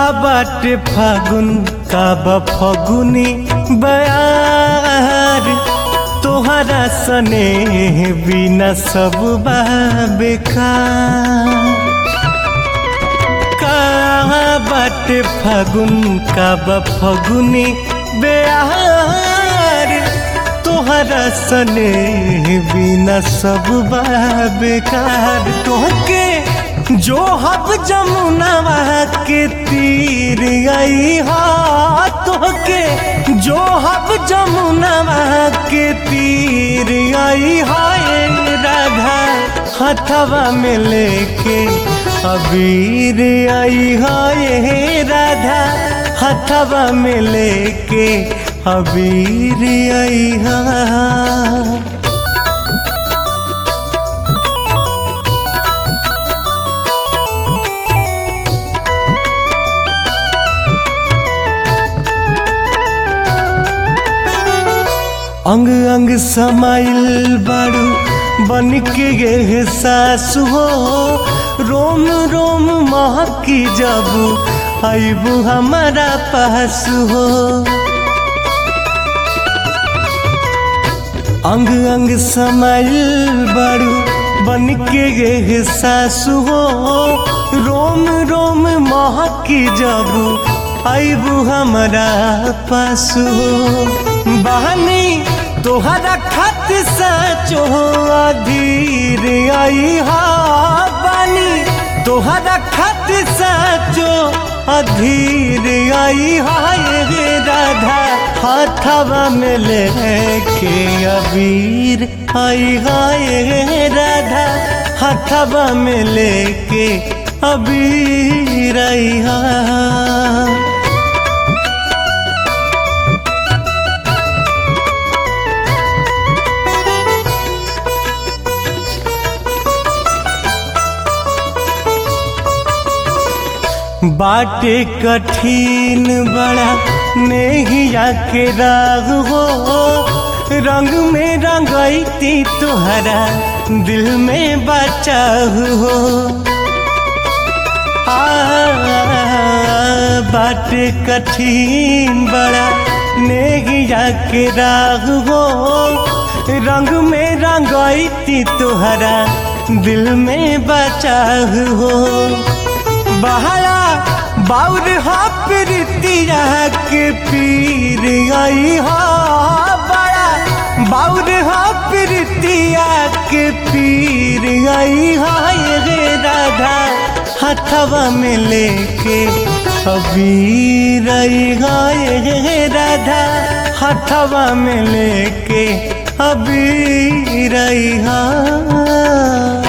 बाटे फागुन का बा फगुनी बयार तोहरा सने बिना सब बा बेकार का बाटे फागुन का बा फगुनी बेयार तोहरा सने बिना सब बा बेकार तोहके जो हब जमुनवा के तीर आई हा तोहके जो हब जमुनवा के तीर आई हाय राधा हथवा में लेके अबीर आई हाय राधा हथवा में लेके अबीर आई हा अंग अंग समाइल बारू बन के गे सासु हो रोम रोम महकी जबू आईबू हमारा पास हो अंग अंग समाइल बारू बन के गे सासु हो रोम रोम महकी जबू आईबू हमारा पास हो बहनी तोहरा खत सचो अधीर आई हा बानी तोहरा खत सचो अधीर आई हा ये राधा हाथवा में लेके अबीर आई हा ये राधा हाथवा में लेके अबीर आई हा बाटे कठिन बड़ा नेहिया के राग हो रंग में रंगैती तुहरा दिल में बचा हो आ, बाटे कठिन बड़ा नेहिया के राग हो रंग में रंगैती तुहरा दिल में बचा हो बहरा बाउर हा प्रीतिया के पीर आई हा बड़ा बाउर हा प्रीतिया के पीर आई हा ये राधा हथवा में लेके अबीर आई हा ये राधा हथवा में लेके अबीर आई हा